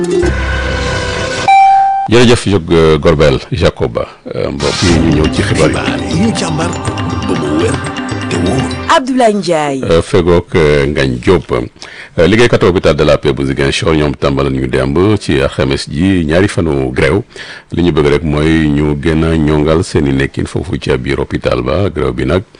jërëjëf Jóg Gorbel Jacoba mbokk yi ñu ñëw ci xibaar yi. yi ñu càmbar ba mu wér te wóor. Abdoulaye Ndiaye. fegook Ngagne Diop liggéeykat hôpital de la Paix bu Ziguinchor ñoom tàmbali ñu demb ci alxames ji ñaari fanu grève li ñu bëgg rek mooy ñu gën a ñongal seen i nekkin foofu ca biir hôpital ba grève bi nag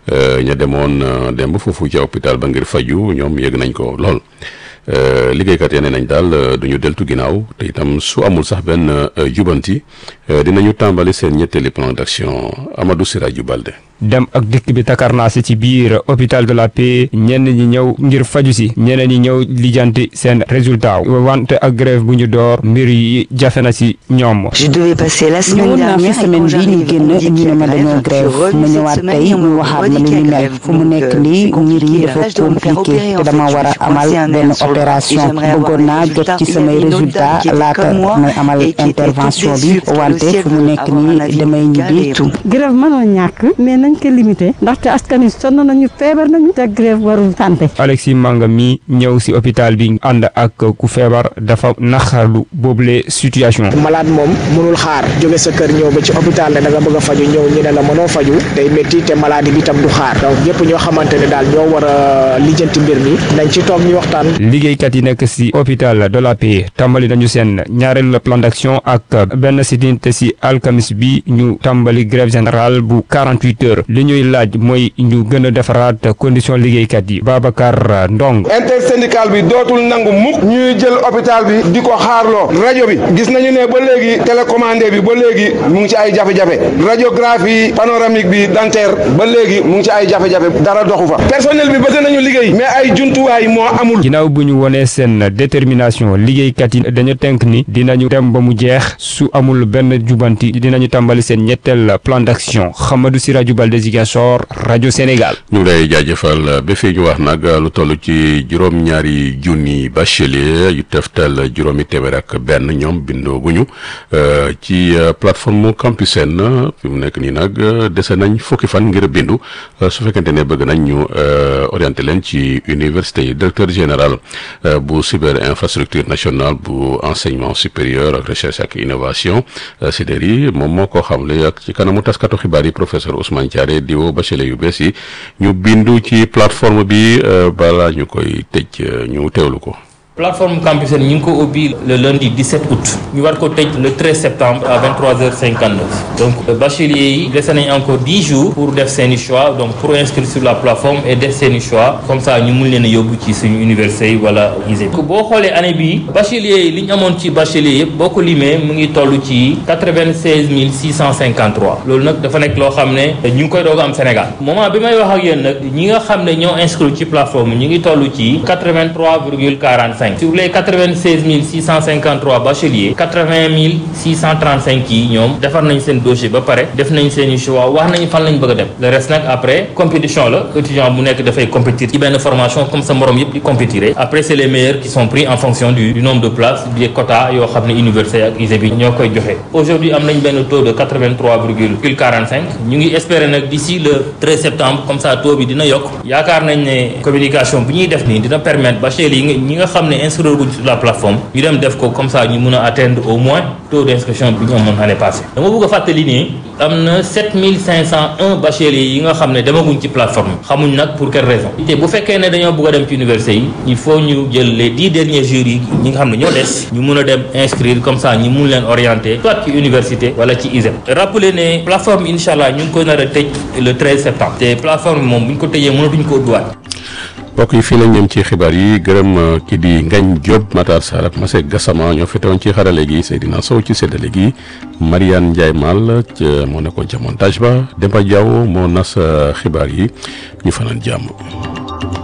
ña demoon demb foofu ca hôpital ba ngir faju ñoom yëg nañ ko lool. liggéeykat yi nee nañ daal du ñu deltu ginnaaw te itam su amul sax benn jubanti dinañu tàmbali seen ñetteeli plan d'action Amadou Siraju Balde. dem ak dikk bi takarnaase ci biir hôpital de la Paix ñenn ñi ñëw ngir faju si ñeneen ñi ñëw lijanti seen résultat wante ak grève bu ñu door mbir yi jafe na si ñoom. je devais passer la semaine ñëwoon naa fi dernière semaine bii ñu génn ñu ne ma dañoo grève ma ñëwaat tey ñu waxaat ma li ñu mel fu mu nekk nii mbir yi dafa compliqué te dama war a amal benn opération bëggoon naa jot ci samay résultat laata may amal intervention bi wante fu mu nekk nii damay ñibbi. grève mënoo ñàkk mais nañ ko limité ndaxte askan wi sonn nañu feebar nañu te grève warul santé Alexis Manga mi ñëw si hôpital bi ànd ak ku feebar dafa naxarlu boobule situation. malade moom mënul xaar jóge sa kër ñëw ba ci hôpital ne da nga bëgg a faju ñëw ñu ne la mënoo faju day métti te maladie bi tam du xaar donc ñëpp ñoo xamante ne daal ñoo war a lijjanti mbir mi nañ ci toog ñu waxtaan. liggéeykat yi nekk si hôpital de la Paix tàmbali nañu seen ñaareelu plan d'action ak benn sitin te si alkamis bi ñu tàmbali grève générale bu 48 heures li ñuy laaj mooy ñu gën a defaraat condition liggéeykat yi Babacar Ndong intersyndical bi dootul nangu mukk ñuy jël hôpital bi di ko xaarloo rajo bi gis nañu ne ba léegi télécommandé bi ba léegi mu ngi ci ay jafe-jafe radiographie panoramique bi dentaire ba léegi mu ngi ci ay jafe-jafe dara doxu fa personnel bi bëgg nañu liggéey mais ay jumtuwaay moo amul ginnaaw bu ñu wonee seen détermination liggéeykat yi dañu tënk ni dinañu dem ba mu jeex su amul benn jubanti dinañu tàmbali seen ñetteel plan d'action Hamadou Siraju Balde Ziguinchor rajo Sénégal. ñu ngi lay jaajëfal ba fii ñu wax nag lu toll ci juróom-ñaari junni bachelier yu teftal juróomi téeméer ak benn ñoom bindoo guñu ci plateforme Campusen fi mu nekk nii nag dese nañ fukki fan ngir bindu su fekkente ne bëgg nañ ñu orienté leen ci université yi directeur général bu cyber infrastructure nationale bu enseignement supérieur ak recherche ak innovation CDER moom moo ko xamle ak ci kanamu taskatu xibaar yi professeur Ousmane Thiaré di woo bachelier yu bees yi ñu bindu ci plateforme bi balaa ñu koy tëj ñu teewlu ko. plateforme Campusen ñu ngi ko ubbi le lundi 17 août ñu war ko tëj le 13 septembre à 23h59 donc bacheliers yi dese nañ encore 10 jours pour def seeni choix donc pour inscrire sur la plateforme et def seeni choix comme ça ñu mun leen a yóbbu ci suñu université yi wala lycée bi boo xoolee année bii bacheliers yi li ñu amoon ci bacheliers yëpp boo ko limee mu ngi toll ci 96 653 loolu nag dafa nekk loo xam ne ñu ngi koy doog am Sénégal moment bi may wax ak yéen nag ñi nga xam ne ñoo inscrit ci plateforme ñu ngi toll ci 83,45 sur les 96 653 bacheliers 80 635 yi ñoom defar nañ seen dossier ba pare def nañ seen i choix wax nañ fan lañ bëgg a dem le reste nag après compétition la étudiant bu nekk dafay compétir ci benn formation comme sa morom yëpp di compétir après c'est les meilleurs qui sont pris en fonction du, du nombre de places des quotas yoo xam ne université ak ISEP bi ñoo koy joxe aujourd'hui am nañ benn taux de 83,45 ñu ngi espérer nag d'ici le 13 septembre comme ça taux bi dina yokk yaakaar nañ ne communication bu ñuy def nii dina permettre bacheliers yi ñi nga xam ne inscrire guñ sur la plateforme ñu dem def ko comme ça ñu mun a atteindre au moins taux d'inscription bi ñu amoon année passée dama bëgg a fàttali nii am na 7501 bacheliers yi nga xam ne demaguñ ci plateforme xamuñ nag pour quelle raison te bu fekkee ne dañoo bëgg a dem ci université yi il faut ñu jël les dix derniers jours yi ñi nga xam ne ñoo des ñu mun a dem inscrire comme ça ñu mun leen orienter soit ci université wala ci ISEP rappeler ne plateforme incha allah ñu ngi koy nar a tëj le 13 septembre te plateforme bi moom bu ñu ko tëjee mënatuñ ko ubbiwaat mbokk yi fii lañ ñëm ci xibaar yi gërëm ki di Ngagne Diop Matar Sarr ak Masek Gassama ñoo fi teewoon ci xarale gi Seydina Sow ci séddale gi Mariane Ndiaye Mal moo nekkoon ca montage ba Demba Diaw moo nas xibaar yi ñu fanaan jàmm